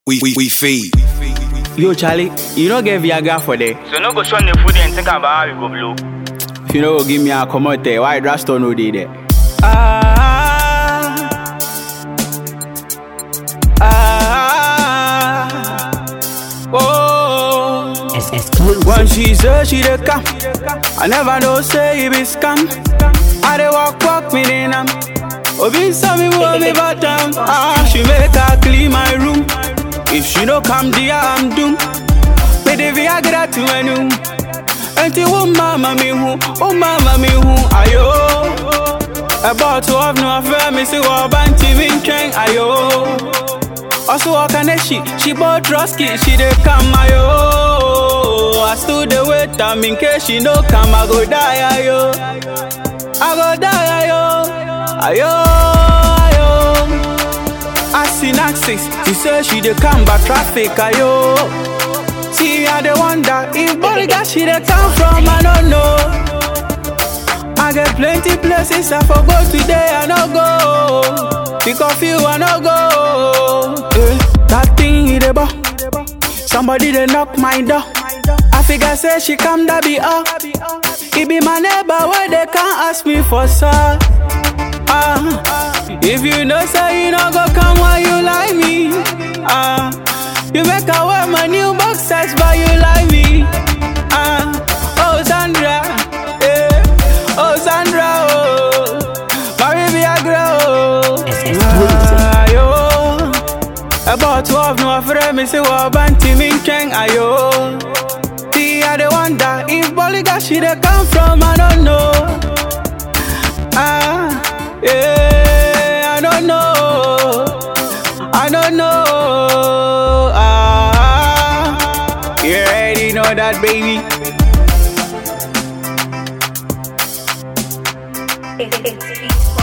we, we, we feed. Yo, Charlie, you don't get Viagra for there. So no go show the food and think about how we go blow. If you know, give me a come out there. Why Drastor no dey there? Ah, ah, oh. It's exclusive. When she say she dey come, I never know say it be scam. I dey walk walk me in am. Obi saw me move me bottom. Ah, she make her clean my room. If she no come there, I'm doomed. Me the Viagra to my room. Enti wo mama mi hu, wo mama mi hu, ayo. About to have no affair, me see what banty mi nkyɛn, ayo. Also ɔka ne she, she bought Roski, she dey come, ayo. I still dey wait am in case she no come, I go die, ayo. I go die, ayo. Ayo, ayo. I see Naxis, she say she dey come by traffic, ayo. See, I dey wonder if Boliga she dey come from, I don't know. I get plenty places I for go today, I no go. Pick off you, I no go. Eh, that thing he dey ball. Somebody dey knock my door. I figure say she come that be up. He be my neighbor where they can't ask me for sir. Ah, if you know say you no go come why you like me. Ah, you make her wear my new boxers but you like me. Ah, oh Sandra, eh, oh Sandra, oh, Marie Viagra, oh. It's exclusive. Ayo, about twelve no afraid me say what banty me nkyɛn ayo. See I dey wonder if Boliga she dey come from I don't know. Ah, yeah, I don't know. I don't know. Ah, you already know that, baby. It's